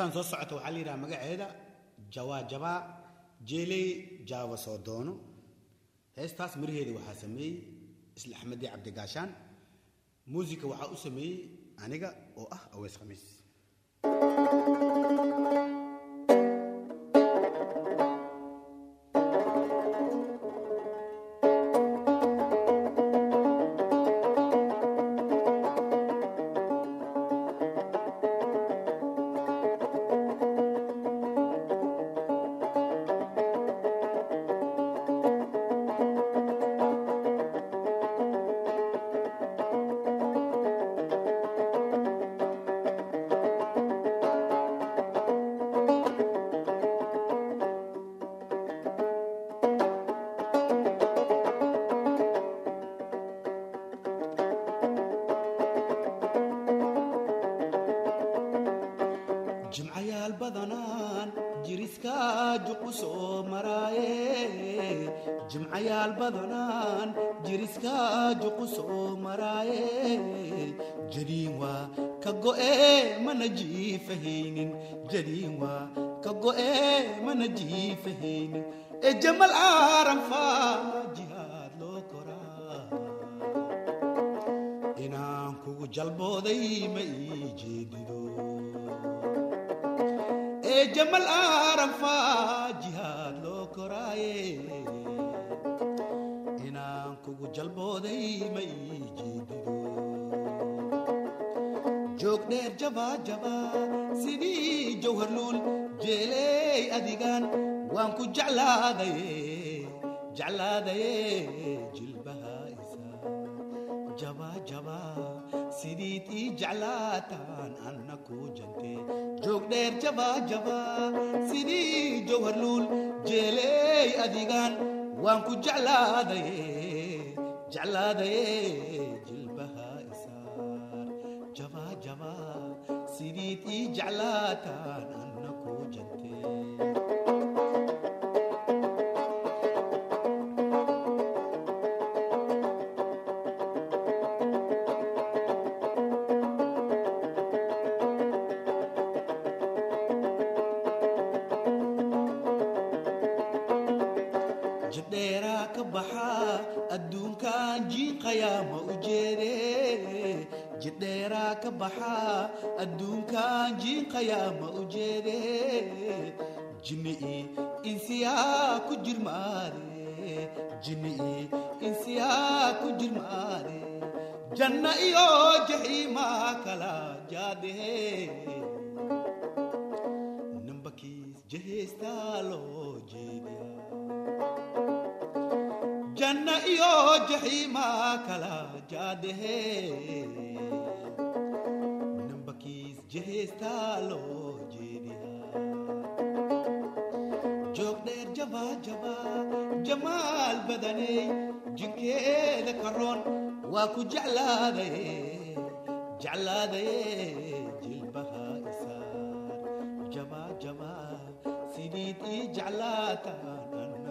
heestan soo socota waxaa la yidhaha magaceeda jawaa jabaa jeeley jaaba soo doono heestaas miraheeda waxaa sameeyey isla axmedi cabdigaashaan muusika waxaa u sameeyey aniga oo ah aweys khamiis jimcayaal badanaan jiriska juqu soo maraaye jimcayaal badanaan jiriska juqu soo maraaye jadiin waa ka go'e mana jiifahaynin jadiin waa ka go'e mana jiifahaynin ee jamal aaran faa jihaad loo koraa inaan kugu jalbooday ma ii jeedido ee jamal aaran faa jihaad loo koraaye inaan kugu jalbooday ma ii jeedido joog dheer jabaa jabaa sidii jawharluul jeeley adigaan waan ku jeclaadaye jeclaadaye jilbaha isaa jabaa jabaa sidiid ii jeclaataan anna kuu jantee joog dheer jabaa jabaa sidii jawharluul jeeley adigaan waan ku jeclaadaye jeclaadaye jilbaha isaar jabaa jabaa sidiid ii jeclaataan anna kuu jantee jidheeraa ka baxaa adduunkan jiiqayaa ma u jeede jidheeraa ka baxaa adduunkan jiiqayaa ma u jeede jinni'ii insiyaa ku jirmaade jinni'ii insiyaa ku jirmaade janna iyo jaxiimaa kala jaadehe nambakiis jeheestaa loo jeediyaa janna iyo jaxiimaa kala jaadehe nambakiis jeheestaa loo jeediyaa joog dheer jabaa jabaa jamaal badaney jinkeeda karoon waa ku jeclaadaye jeclaadaye jilbaha isaar jabaa jabaa sidiid ii jeclaataan